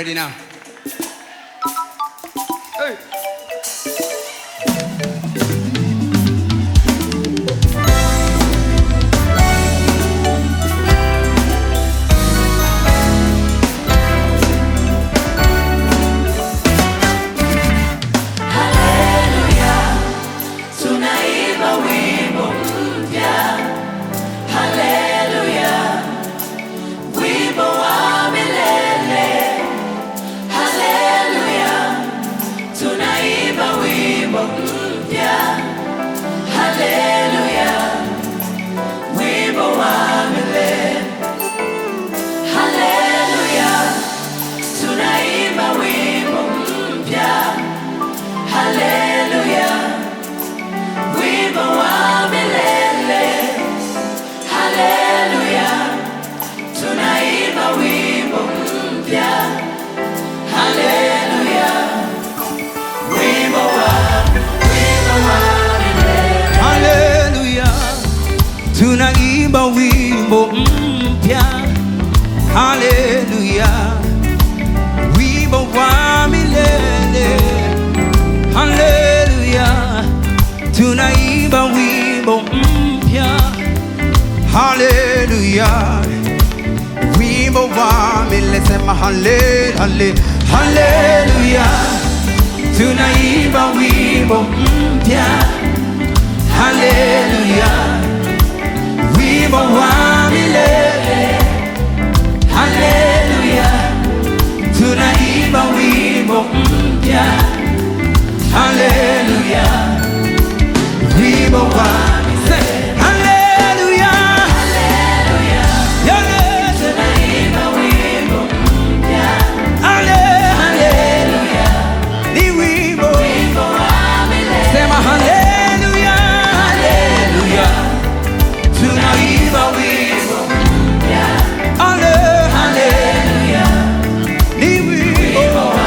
ready now. Hey. Tunaimba wimbo mpya, haleluya, wimbo wa milele, haleluya. Tunaimba wimbo mpya, haleluya, wimbo wa milele, haleluya. Tunaimba wimbo mpya, haleluya. Wimbo wa milele, haleluya. Tunaimba wimbo mpya, haleluya. Wimbo wa, wimbo wa milele, Haleluya, tunaimba wimbo mpya. Haleluya, wimbo wa milele. Haleluya, tunaimba wimbo mpya. Haleluya, wimbo wa milele. Sema hale, hale, haleluya, tunaimba wimbo mpya. Haleluya, wimbo wa milele. Haleluya, tunaimba wimbo mpya. Haleluya, wimbo wa milele. Haleluya, Yale, tunaimba wimbo mpya, hale, haleluya, ni wimbo. wimbo wa milele, Sema haleluya, haleluya, tunaimba wimbo. mpya, Hale, haleluya, ni wimbo.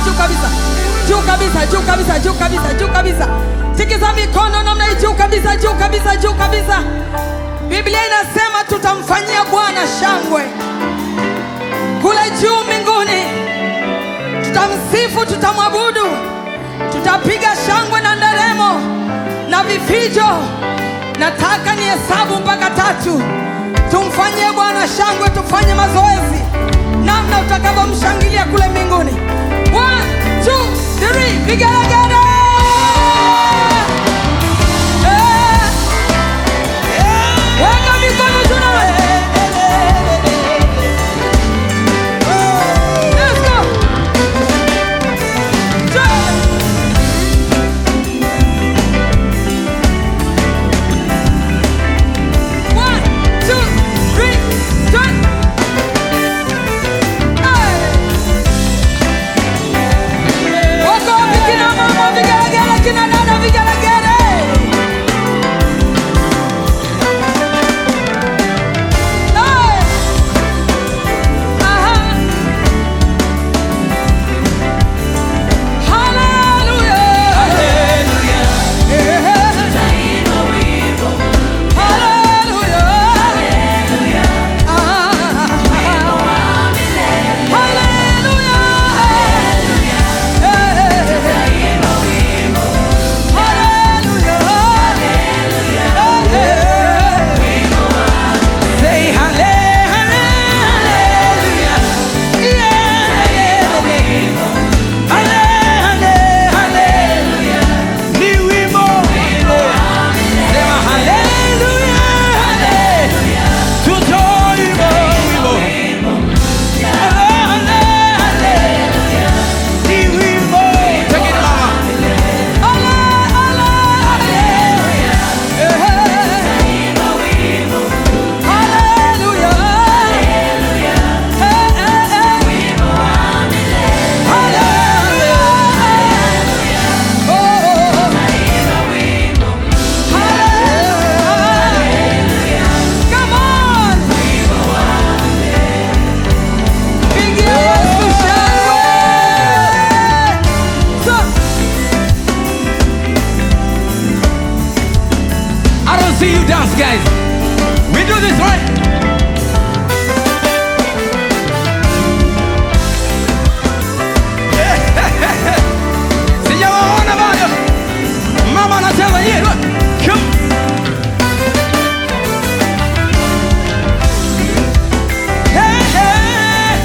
juu kabisa, juu kabisa, juu kabisa, juu kabisa, juu kabisa. Tikisa mikono namna hii, juu kabisa, juu kabisa, juu kabisa. Biblia inasema tutamfanyia Bwana shangwe kule juu mbinguni, tutamsifu, tutamwabudu, tutapiga shangwe na nderemo na vifijo. Nataka ni hesabu mpaka tatu, tumfanyie Bwana shangwe, tufanye mazoezi namna utakavyomshangilia kule mbinguni. One, two, three, vigelegele! Eh, weka mikono juu na Let's go! Jump! One, two, three, jump! Hey! Wako wapi kina mama vigelegele, kina dada vigelegele? Hey! Aha! Hallelujah! Say hallelujah, hallelujah, hallelujah. Ni wimbo. Sema hallelujah, tutoimba wimbo. Hallelujah, ni wimbo. Take it, mama. Come on! Pigia Yesu shangwe! So, I don't see you dance, guys. We do this right. Sijawaona bado. Mama anacheza yeye. look. Come. Hey, hey.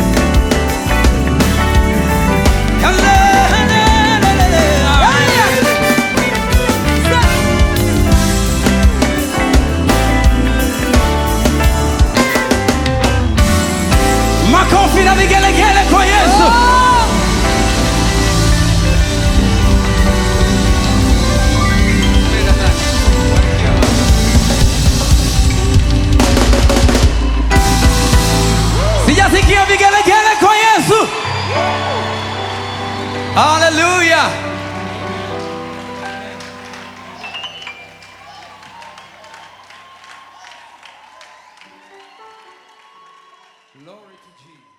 Hello, hello, hello, hello. Makofi na vigelegele kwa Yesu. Sijasikia vigelegele kwa Yesu. Hallelujah. Glory to Jesus.